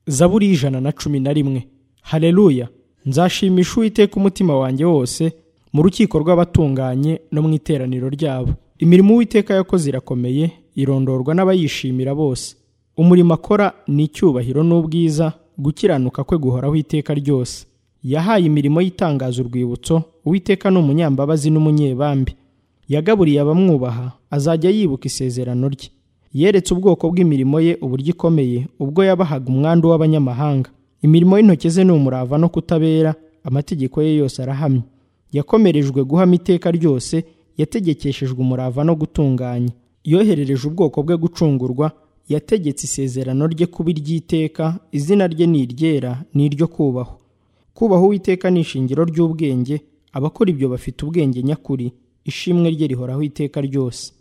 zaburi y'ijana na cumi na rimwe hareruya nzashimisha uwiteka umutima wanjye wose mu rukiko rw'abatunganye no mu iteraniro ryabo imirimo uwiteka yakoze irakomeye irondorwa n'abayishimira bose umurimo akora ni icyubahiro n'ubwiza gukiranuka kwe guhoraho iteka ryose yahaye imirimo y'itangaza urwibutso uwiteka ni umunyambabazi n'umunyebambi yagaburiye abamwubaha azajya yibuka isezerano rye yeretse ubwoko bw'imirimo ye uburyo ikomeye ubwo yabahaga umwandu w'abanyamahanga imirimo y'intoki ze ni umurava no kutabera amategeko ye yose arahamye yakomerejwe guhama iteka ryose yategekeshejwe umurava no gutunganya yoherereje ubwoko bwe gucungurwa yategetse isezerano rye kuba iry'iteka izina rye ni iryera ni iryo kubahwa kubaha uwiteka ni ishingiro ry'ubwenge abakora ibyo bafite ubwenge nyakuri ishimwe rye rihoraho iteka ryose